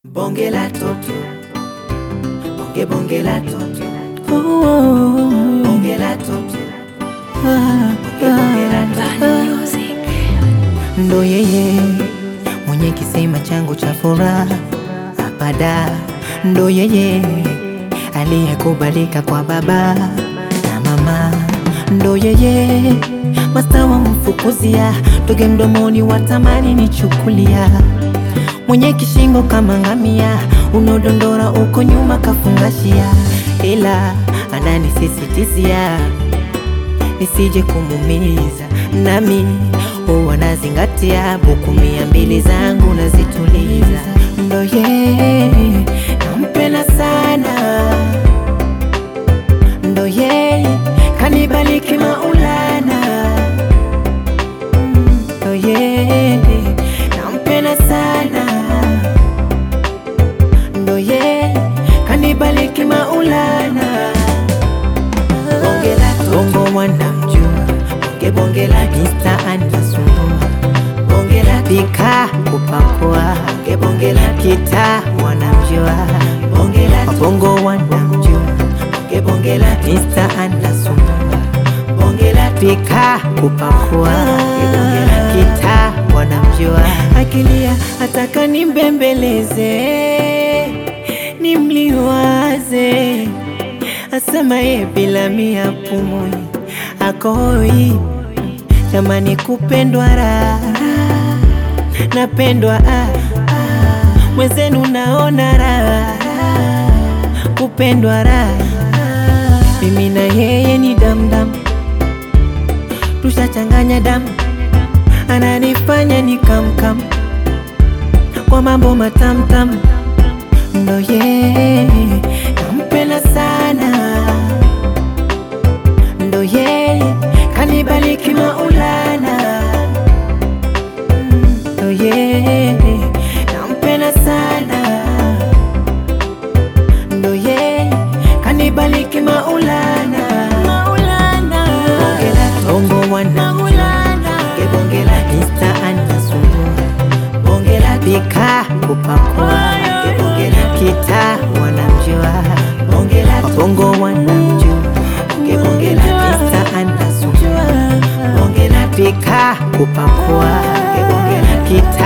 Bonge la toto, bonge bonge la toto, bonge la toto, bonge bonge la toto. Ndo yeye mwenye kisima changu cha furaha apada, ndo yeye aliyekubalika kwa baba na mama, ndo yeye masta wa mfukuzia toge mdomoni watamani nichukulia, mwenye kishingo kama ngamia, unodondora uko nyuma kafungashia, ila ananisisitizia nisije kumumiza, nami huwa nazingatia buku mia mbili zangu nazituliza. Ndo yeye nampenda sana, ndo yeye kanibaliki Maulana, Mm, ndo yeye nampenda sana, ndo yeye kanibaliki Maulana. Bonge la toto, Bongo wanamjua bonge bonge la toto, Mr. anasumbua bonge la toto, pika kupakua bonge bonge la toto, kita wanamjua bonge la toto, Bongo wanamjua bonge bonge la toto, Mr. anasumbua bonge la toto, pika kupakua kita wanamjua akilia ataka nimbembeleze nimliwaze asema ye bila mia pumui akoi jamani kupendwa raha napendwa ah, ah. mwenzenu naona raha kupendwa raha mimi na yeye ni damdam tushachanganya damu ananifanya ni kamkam kwa mambo matamtam ndo yeye nampenda sana ndo yeye kanibaliki Maulana Mm, ndo yeye nampenda sana ndo yeye kanibaliki Maulana Maulana Bonge la toto, Bongo wanamjua bonge bonge la toto, Mr. anasumbua bonge la toto, pika kupakua bonge bonge la toto, kita wanamjua bonge la toto, Bongo wanamjua bonge bonge la toto, Mr. anasumbua bonge la toto, pika kupakua bonge bonge la toto, kita